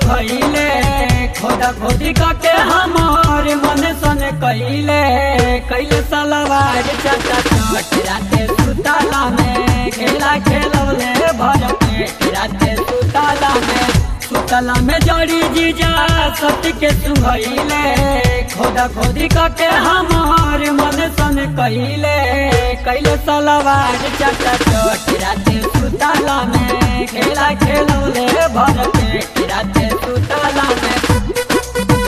सुहैले खोदा खोदी के हमार मन सन कैले कैले सलवार चटा चट राते सुताला में खेला खेलौले भर पेट राते सुताला में सुतला में जड़ी जीजा सत्य के सुहैले खोदा खोदी के हमार मन सन कैले कैले सलवार चटा चट राते सुताला में खेला खेलौले भर पेट राते सुताला में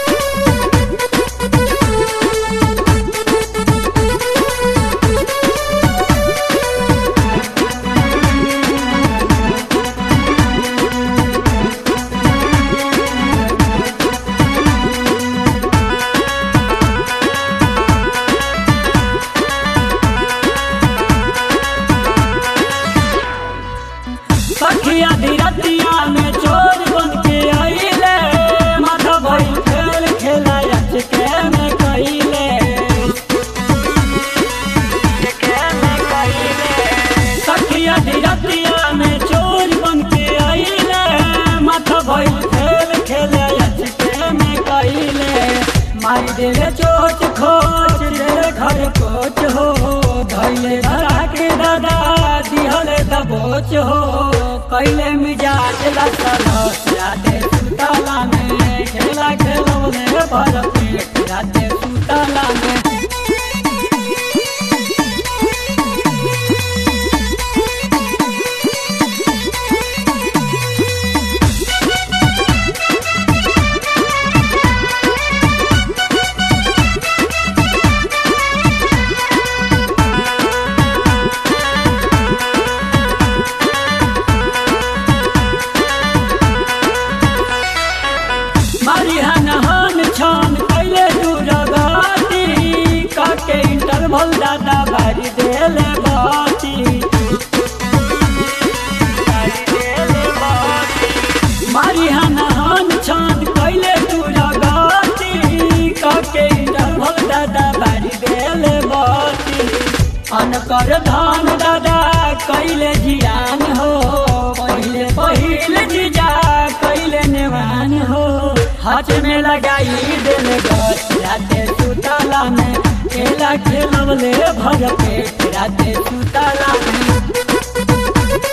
सखिया धीरतिया में चोर बन के आइले माथा भई खेल खेला अचके में कइले सखिया धीरतिया में चोर बन के आइले माथा भई खेल खेले अचके में कइले मारी देले चोट खोच देले घर कोच हो धैले धरा के दादा दिहले दबोच हो कैले मिजाज लसलस राते सुतला में खेला खेलौले भर पेट राते सुतला में मारिहन हन छन कैले दुरगति काके इंटरवल दादा भरी देले बाती मारिहन हन छन कैले दुरगति काके इंटरवल दादा भरी देले बाती अनकर धान दादा कैले जियान हो पहिले पहिले जीजा कैले नेवान हो हाथ में लगाई दिल गछ राते सुतला में खेला खेलवले भर पेट राते सुतला में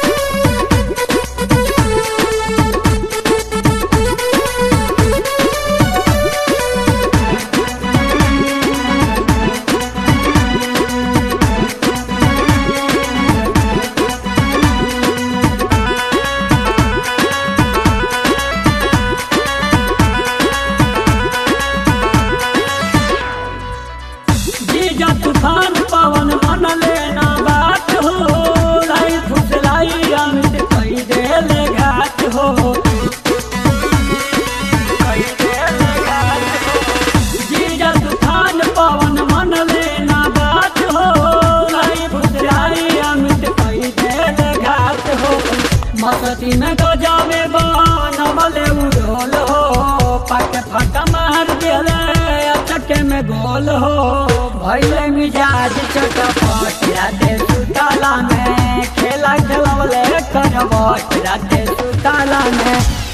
जीजा तूफान पवन मन लेना बात हो लाई फुसलाई अमित कई देले घाट हो जीजा तूफान पवन मन लेना बात हो लाई फुसलाई अमित कई देले घाट हो मस्ती में तो जावे बनवले उड़ोल हो पाके फटा मार देले चके में गोल हो भैले मिजाज चटपट राते सुताला में खेला खेलवले करवट राते सुताला में